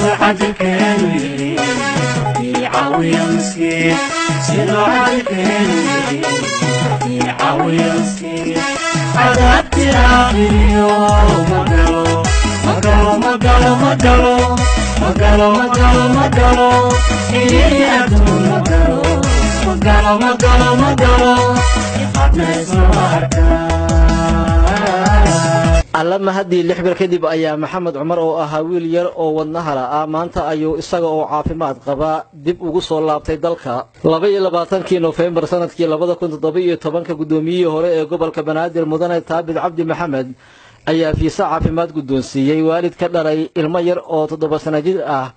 sida cadilkeenu yidhi iicawiya miskiin sida cadilkeenu yidhi iicawiya miskiin cadaabti aakhiriyo magalo magalo magalo magalo magalo magalo magalo ii adduun magalo magalo magalo magalo iqabnayso arkaa alla mahadii lix bil kadib ayaa maxamed cumar oo ahaa wiil yar oo wadnahala ah maanta ayuu isaga oo caafimaad qaba dib ugu soo laabtay dalka laba iyo labaatankii nofembar sanadkii labada kun toddoba iyo tobanka guddoomiyihii hore ee gobolka banaadir mudane taabid cabdi maxamed ayaa fiise caafimaad guddoonsiiyey waalid ka dhalay ilmo yar oo toddoba sana jir ah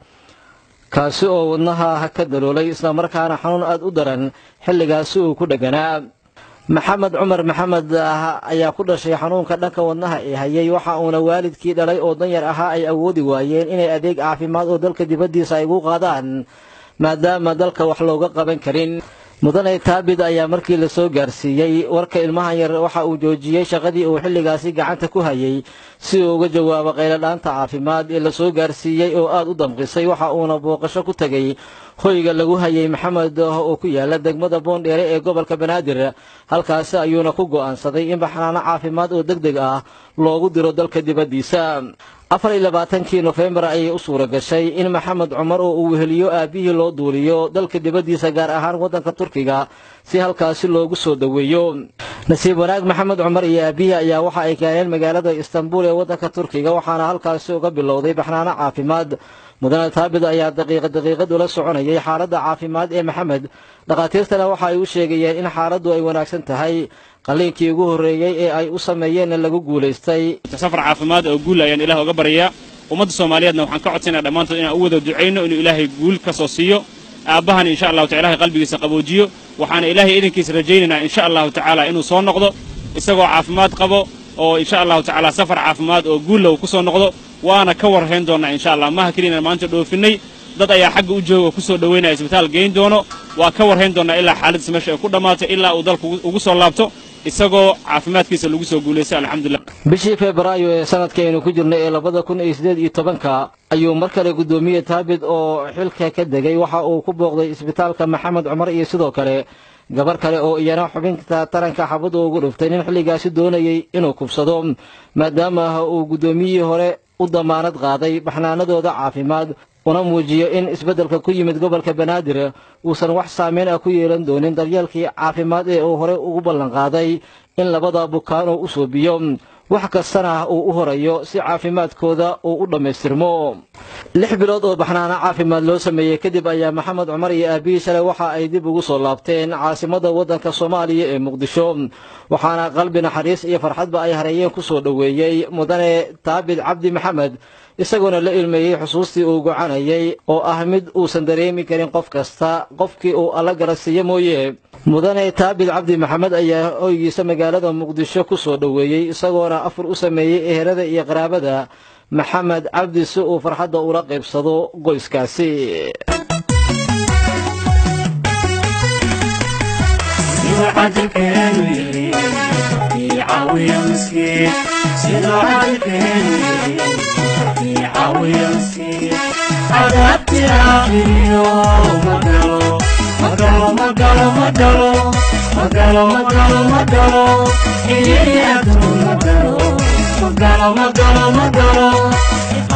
kaasi oo wadnaha ka daloolay islamarkaana xanuun aad u daran xilligaasi uu ku dheganaa maxamed cumar maxamed ayaa ku dhashay xanuunka dhanka wadnaha ee hayay waxa uuna waalidkii dhalay oo danyar ahaa ay awoodi waayeen inay adeeg caafimaad oo dalka dibaddiisa ay ugu qaadaan maadaama dalka wax looga qaban karin mudane taabid ayaa markii la soo gaarsiiyey warka ilmahan yar waxa uu joojiyey shaqadii uu xilligaasi gacanta ku hayay si uu uga jawaabo qayladhaanta caafimaad ee la soo gaarsiiyey oo aad u damqisay waxa uuna booqasho ku tegey hoyga lagu hayay maxamed oo ku yaala degmada boondheere ee gobolka banaadir halkaasi ayuuna ku go'aansaday in baxnaano caafimaad oo deg deg ah loogu diro dalka dibaddiisa afar iyo labaatankii nofembar ayay u suura gashay in maxamed cumar oo uu weheliyo aabbihii loo duuliyo dalka dibaddiisa gaar ahaan waddanka turkiga si halkaasi loogu soo dhoweeyo nasiib wanaag maxamed cumar iyo aabbihii ayaa waxa ay keeneen magaalada istanbul ee waddanka turkiga waxaana halkaasi uga bilowday baxnaano caafimaad mudane taabid ayaa daqiiqa daqiiqad ula soconayay xaaladda caafimaad ee maxamed dhakhaatiirtana waxa ay u sheegayeen in xaaladdu ay wanaagsan tahay qalliinkii ugu horreeyey ee ay u sameeyeenna lagu guulaystay safar caafimaad oo guul ayaan ilaah uga baryayaa ummadda soomaaliyeedna waxaan ka codsanaya dhammaantood inaan u wada ducayno inuu ilaahay guul ka soo siiyo aabbahan insha allahu taala ilahay qalbigiisa qaboojiyo waxaana ilaahay idinkiisa rajaynaynaa insha allahu tacaala inuu soo noqdo isagoo caafimaad qabo oo insha allahu tacaala safar caafimaad oo guulla uu ku soo noqdo waana ka warhayn doonnaa insha allah maha keliyana maanta dhoofinnay dad ayaa xagga u jooga oo ku soo dhowaynaya isbitaal geyn doono waa ka warhayn doonnaa ilaa xaaladdiisa meesha ay ku dhammaato ilaa uu dalku ugu soo laabto isagoo caafimaadkiisa lagu soo guulaystay alxamdulilah bishii febraayo ee sanadkaynu ku jirnay ee labada kun iyo siddeed iyo tobanka ayuu mar kale guddoomiye taabid oo xilka ka degay waxa uu ku booqday isbitaalka maxamed cumar iyo sidoo kale gabar kale oo iyana xubinta taranka xabadda ugu dhuftay nin xilligaasi doonayey inuu kubsado maadaama uu guddoomiyihii hore u damaanad qaaday baxnaanadooda caafimaad una muujiyo in isbeddelka ku yimid gobolka banaadir uusan wax saameyn ah ku yeelan doonin daryeelkii caafimaad ee uu horey ugu ballanqaaday in labada bukaan uu u soobiyo wax kastana uu u horayo si caafimaadkooda uu u dhammaystirmo lix bilood oo baxnaano caafimaad loo sameeyey kadib ayaa maxamed cumar iyo aabihii shalay waxa ay dib ugu soo laabteen caasimadda waddanka soomaaliya ee muqdisho waxaana qalbi naxariis iyo farxadba ay hareeyeen ku soo dhoweeyey mudane taabid cabdi maxamed isagoona la ilmeeyey xusuustii uu gocanayay oo ah mid uusan dareemi karin qof kasta qofkii uu alla garasiiye mooye mudane taabid cabdi maxamed ayaa hoygiisa magaalada muqdisho ku soo dhoweeyey isagoona afur u sameeyey ehelada iyo qaraabada maxamed cabdi si uu farxadda ula qaybsado qoyskaasi sida cadilkeenu yidhi iicawiya miskiin sida cadilkeenu yidhi iicawiya miskiin cadaabti aakhiriyo magalo magalo magalo magalo magalo magalo magalo ii adduun magalo magalo magalo magalo